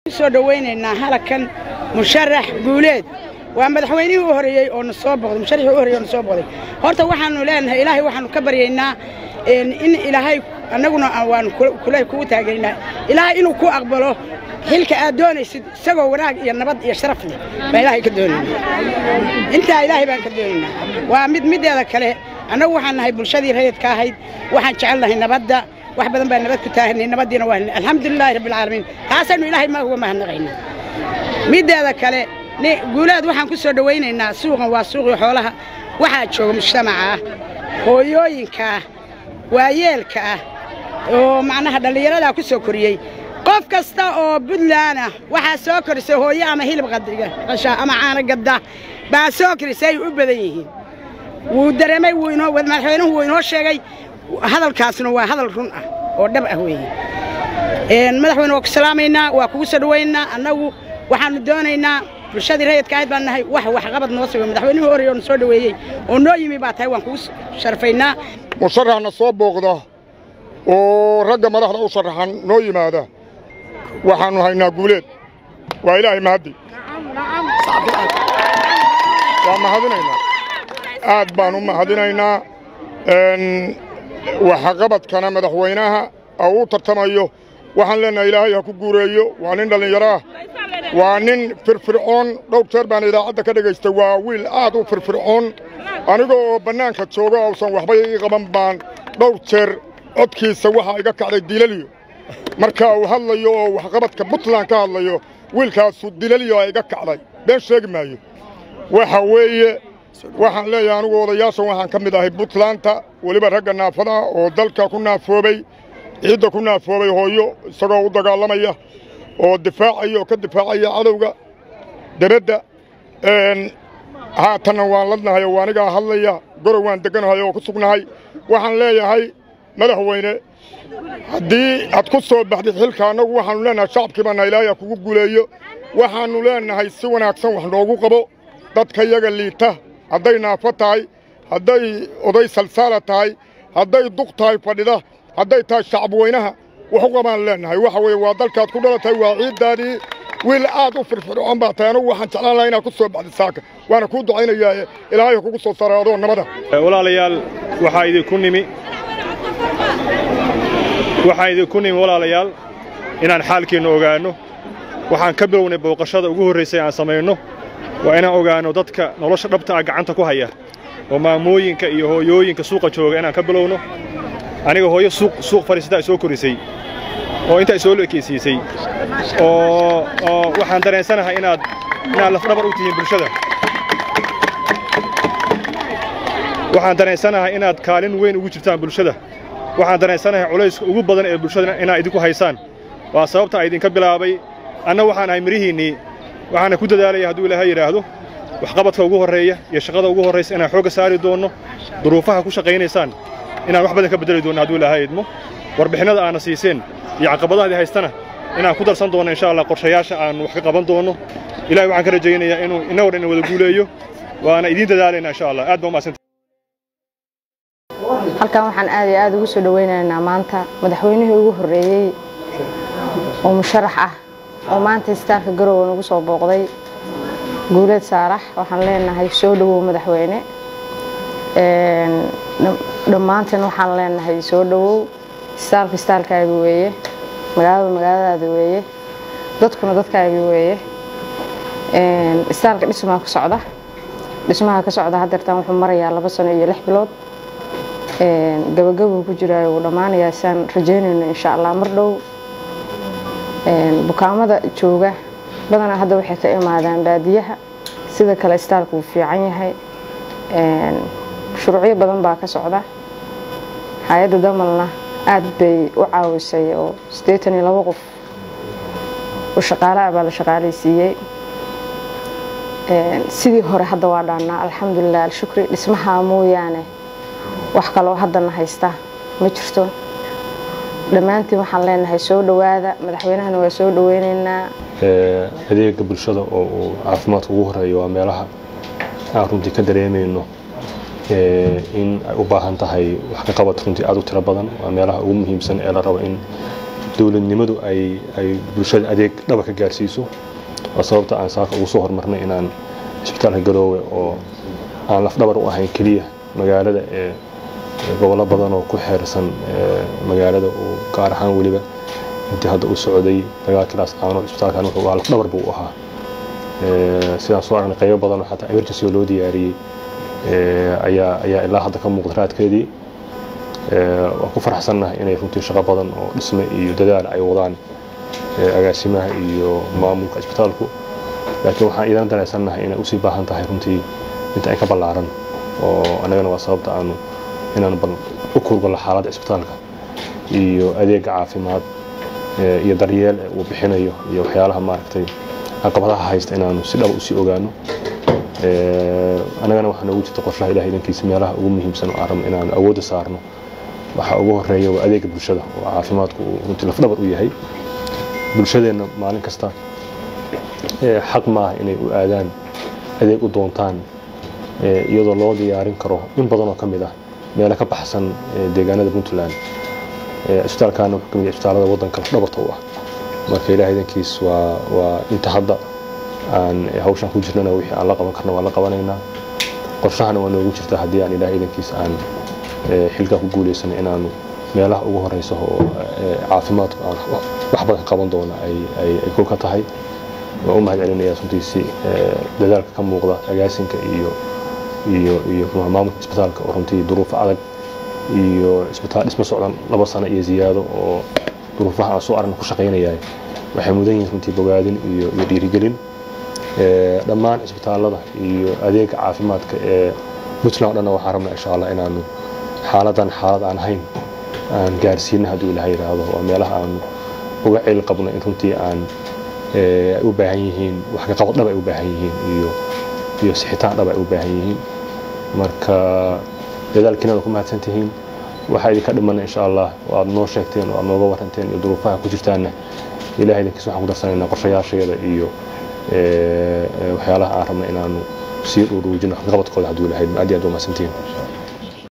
ku soo dhowaynaynaa halakan musharax guuleed waa madaxweynihii u horreeyey oo na soo boqday musharaxii u horreeyey oo na soo boqday horta waxaannu leenahay ilaahay waxaannu ka baryaynaa in ilaahay annaguna waannu kule kugu taagaynaa ilaahay inuu ku aqbalo xilka aad doonaysid isagoo wanaag iyo nabad iyo sharaf leh baa ilaahay ka doonaynaa intaa ilaahay baan ka doonaynaa waa mid middeeda kale annagu waxaan nahay bulshadii rayidka ahayd waxaan jecelnahay nabadda wax badan baa nabad ku taahanay nabaddiina waa alxamdulilaahi rabbilcaalamiin taasaynu ilaahay ma uga mahadnaqaynaa middeeda kale guulaad waxaan ku soo dhowaynaynaa suuqan waa suuqii xoolaha waxaa jooga mujtamaca ah hooyooyinka ah waayeelka ah oo macnaha dhallinyaradaa ku soo koriyey qof kasta oo buntland ah waxaa soo korisay hooyo ama hilib qasha ama caano gadda baa soo korisay ay u badan yihiin wuu dareemay wuu inoo madaxweynuhu wuu inoo sheegay hadalkaasna waa hadal run ah oo dhab ah weeye madaxweyne waa ku salaamaynaa waa kugu soo dhowaynaynaa annagu waxaannu doonaynaa bulshadii rayidka ahayd baan nahay wax waxqabad noo sameey madaxweynihii horreeye oo na soo dhoweeyey oo noo yimi baa tahay waan kugu sharfaynaa musharaxna soo booqda oo ragga madaxda u sharaxan noo yimaada waxaannu haynaa guuleed waa ilaahay mahaddi waa mahadinaynaa aad baan u mahadinaynaa waxqabadkana madaxweynaha oo uu tartamayo waxaan leennahay ilaahay ha ku guureeyo waa nin dhallinyaro ah waa nin firfircoon dhowr jeer baan idaacadda ka dhegaystay waa wiil aad u firfircoon aniga oo bannaanka jooga uusan waxba ii qaban baan dhowr jeer codkiisa waxaa iga kacday dilaliyo marka uu hadlayo oo waxqabadka puntland ka hadlayo wiilkaasu dilaliyo aa iga kacday been sheegi maayo waxa weeye waxaan leeyahay anigu odayaashan waxaan ka mid ahay puntlandta weliba ragga naafada oo dalka ku naafoobay ciidda ku naafoobay hooyo isagoo u dagaalamaya oo difaacaya oo ka difaacaya cadowga debedda haatanna waan ladnahay oo anigaa hadlaya gorow waan degganahay oo ku sugnahay waxaan leeyahay madaxweyne haddii aad ku soo baxdid xilka annagu waxaannu leennahay shacabkii baana ilaahay ha kugu guuleeyo waxaannu leennahay si wanaagsan wax noogu qabo dadka yaga liita hadday naafo tahay hadday oday salsaala tahay hadday duq tahay fadhida hadday tahay shacabweynaha wax u qabaan leennahay waxa weeye waa dalkaad ku dhalatay waa ciiddaadii wiil aad u firfircoon baa tahay anugu waxaan jeclaan lahaa inaad ku soo baxdid saaka waana kuu ducaynayaa ilaahay ha kugu soo saara adoo nabada walaalayaal waxaa idinku nimi waxaan idinku nimi walaalayaal inaan xaalkeenna ogaanno waxaan ka bilownay booqashada ugu horraysay aan samayno waa inaan ogaanno dadka nolosha dhabta ah gacanta ku haya oo maamooyinka iyo hooyooyinka suuqa jooga inaan ka bilowno aniga hooyo suuq fadhiisataa soo korisay oo intaa soo ekeysiisay oo waxaan dareensanahay inaad inaad lafdhabar u tihiin bulshada waxaan dareensanahay inaad kaalin weyn ugu jirtaan bulshada waxaan dareensanahay culayska ugu badan ee bulshada inaad idinku haysaan waa sababta a idinka bilaabay anna waxaan ahay mirihiinnii waxaana ku dadaalaya hadduu ilaahay yidhaahdo waxqabadka ugu horreeya iyo shaqada ugu horraysa inaan xoogga saari doonno duruufaha ku shaqaynaysaan inaan wax badan ka beddeli doonno hadduu ilaahay idmo warbixinnada aana siiseen iyo caqabadahdii haystana inaan ku darsan doonno insha allah qorshayaasha aan wax ka qaban doonno ilahay waxaan ka rajaynayaa inuu innagoo dhan wada guuleeyo waana idiin dadaalayna insha allah aad baa umadsanta halkan waxaan aad iyo aad ugu soo dhowaynaynaa maanta madaxweynihii ugu horreeyey oo musharax ah oo maanta istaarka garowe nagu soo booqday guuleed saarax waxaan leenahay soo dhowow madaxweyne dhammaanteen waxaan leenahay soo dhowow istaalka istaalkaaga weeye magaalada magaaladaada weeye dadkuna dadkaaga weeye istaalka dhismaa ka socda dhismaha ka socda haddeertaan wuxuu marayaa laba sano iyo lix bilood gabagabuu ku jiraayo wuu dhammaanayaa saan rajaynayno insha allah mar dhow bukaamada jooga badanaa hadda waxay ka imaadaan baadiyaha sida kale istaalku wuu fiican yahay shuruucyo badan baa ka socda hay-adda damalna aad bay u caawisay oo siddeetan iyo labo qof oo shaqaalaha baa la shaqaalaysiiyey sidii hore hadda waa dhaannaa alxamdulilah alshukri dhismaha mooyaane wax kaloo haddana haysta ma jirto dhammaantiin waxaan leenahay soo dhowaada madaxweynahana waa soo dhoweynaynaa adeega bulshada oo uu caafimaadka ugu horeeyo waa meelaha aan runtii ka dareemayno in ay u baahan tahay wax ka qabad runtii aad u tiro badan waa meelaha ugu muhiimsan ee la rabo in dowladnimadu ay ay bulshada adeeg dhaba ka gaarsiiso waa sababta aan saaka ugu soo hormarnay inaan isbitaalka garoowe oo aan lafdhabar u ahayn keliya magaalada ee gobollo badan oo ku xeersan magaalada uu gaar ahaan weliba intii hadda u socday dagaalkiilaas caanood isbitaalkan wuxuu ahaa lafdhabar buu u ahaa sidaan soo aragnay qaybo badan oo xataa emergency oo loo diyaariyey ayaa ayaa ilaa hadda ka muuqda raadkeedii waan ku faraxsannahay inay runtii shaqo badan oo dhisme iyo dadaal ay wadaan agaasimaha iyo maamulka isbitaalku laakiin waxaan iidan dareensannahay inay usii baahan tahay runtii inta ay ka ballaaran oo annagana waa sababta aanu inaan bal u kurgallo xaaladda isbitaalka iyo adeega caafimaad iyo daryeel uu bixinayo iyo waxyaalaha maaragtay caqabadaha haysta inaanu si dhaba usii ogaano annagana waxaa noogu jirta qorshaha ilaah idankiisa meelaha ugu muhiimsan oo aan rabno inaanu awoodda saarno waxaa ugu horeeya waa adeega bulshada oo caafimaadku uu runtii lafdhabar u yahay bulshadeenna maalin kasta xaq maaha inay u aadaan adeeg u doontaan iyadoo loo diyaarin karo in badan oo ka mid ah meelo ka baxsan deegaanada puntland isbitaalkaana wuxuu ka mid yahay isbitaalada waddanka lafdhabarta u ah marka ilaah idankiis waa waa inta hadda aan hawshan ku jirnana wixii aan la qaban karna waan la qabanaynaa qorshahana waa noogu jirta haddii aan ilaah idankiis aan xilkaa ku guulaysana inaanu meelaha ugu horeysa oo caafimaadku aan wax badan qaban doona ay kul ka tahay waan u mahad celinayaa runtiisi dadaalka ka muuqda agaasinka iyo iyo iyo maamulka isbitaalka oo runtii duruufo adag iyo isbitaal dhisma socdan laba sano iyo ziyaado oo duruufaha aan soo aragna ku shaqaynayaa waxay mudan yihiin runtii bogaadin iyo iyo dhiirigelin dhammaan isbitaalada iyo adeega caafimaadka ee puntland o dhanna waxaan rabnaa insha allah inaanu xaaladan xaalad aan ahayn aan gaarsiina hadduu ilaha yidhaahdo waa meelaha aanu uga celi qabno in runtii aan ay u baahan yihiin wax ka qabad dhab ay u baahan yihiin iyo iyo sixitaan dhab ay u baahan yihiin marka dadaalkiina waa ku mahadsan tihiin waxaa idinka dhimana insha allah oo aad noo sheegteen oo aad nooga waranteen iyo duruufaha ku jirtaanna ilaah idinkiis waxaan ku darsanaynaa qorshayaasheeda iyo waxyaalaha aan rabna inaanu sii dhuruujino waxqabadkooda hadduu ilahay aad iyo aad waa mahadsantihiin